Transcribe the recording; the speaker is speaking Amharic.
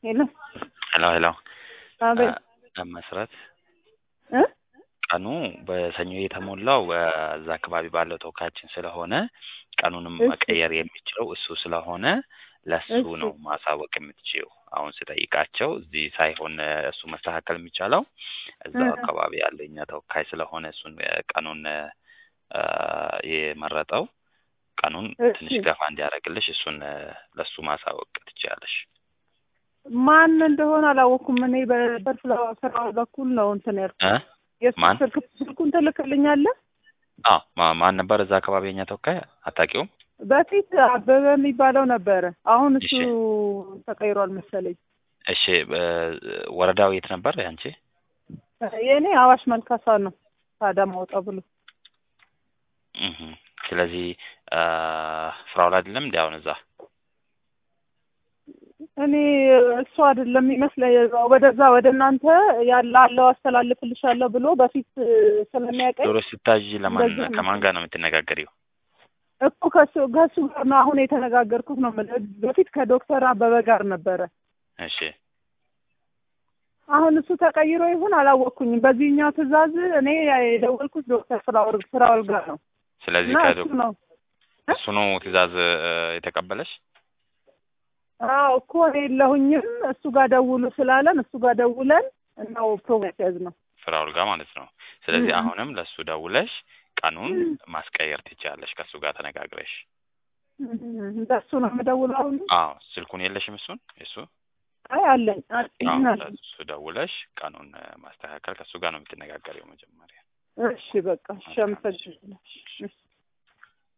ሄሎ ሄሎ ሄሎ አቤት እ መስረት እ ቀኑ በሰኞ የተሞላው እዛ አካባቢ ባለው ተወካያችን ስለሆነ ቀኑንም እሺ። መቀየር የሚችለው እሱ ስለሆነ ለሱ እሺ። ነው ማሳወቅ የምትችይው። አሁን ስጠይቃቸው እዚህ ሳይሆን እ እሱ መስተካከል የሚቻለው እዛው እ። አካባቢ ያለው የኛ ተወካይ ስለሆነ እሱን እ ቀኑን እ የመረጠው ቀኑን እሺ። ትንሽ ገፋ እንዲያደርግልሽ እሱን እ ለሱ ማሳወቅ ትችያለሽ። ማን እንደሆነ አላወኩም። እኔ በበርፍላዋ ስራ በኩል ነው እንትን ያልኩት። እ የእሱ ማን? ስልክ ስልኩን ትልክልኛለህ? አዎ ማ- ማን ነበር እዛ አካባቢ የኛ ተወካይ አታውቂውም? በፊት አበበ የሚባለው ነበረ። አሁን እሱ እሺ። ተቀይሯል መሰለኝ። እሺ እ ወረዳው የት ነበር ያንቺ? የእኔ አዋሽ መልካሳ ነው። አዳማ ወጣ ብሎ እህ ስለዚህ እ ፍራውል አይደለም እንዲ አሁን እዛ እኔ እሱ አይደለም ይመስለኝ ወደዛ ወደ እናንተ ያለ አለው አስተላልፍልሻለሁ ብሎ በፊት እ ስለሚያውቀኝ ዶሮ ስታዥ ለማን እንደዚህ ነው። ከማን ጋር ነው የምትነጋገሪው? እኮ ከሱ ከሱ ጋር ነው አሁን የተነጋገርኩት ነው የምልህ። በፊት ከዶክተር አበበ ጋር ነበረ። እሺ አሁን እሱ ተቀይሮ ይሁን አላወቅኩኝም። በዚህኛው ትዕዛዝ እኔ የደወልኩት ዶክተር ፍራውል ፍራውል ጋር ነው ስለዚህ እና ከዶ እሱ ነው እሱ ነው ትዕዛዝ እ የተቀበለሽ? አዎ እኮ እኔ የለሁኝም እሱ ጋር ደውሉ ስላለን እሱ ጋር ደውለን ነው ፕሮግራም ያዝ ነው። ፍራውል ጋር ማለት ነው። ስለዚህ እም። አሁንም ለሱ ደውለሽ ቀኑን ማስቀየር ትችያለሽ ከእሱ ጋር ተነጋግረሽ። እንደሱ ነው የምደውለው አሁን። አዎ ስልኩን የለሽም እሱን የሱ አይ አለኝ አለኝ አዎ አለኝ። ለሱ ደውለሽ ቀኑን እ ማስተካከል ከእሱ ጋር ነው የምትነጋገሪው መጀመሪያ። እሺ በቃ እሺ አመሰግናለሁ። እሺ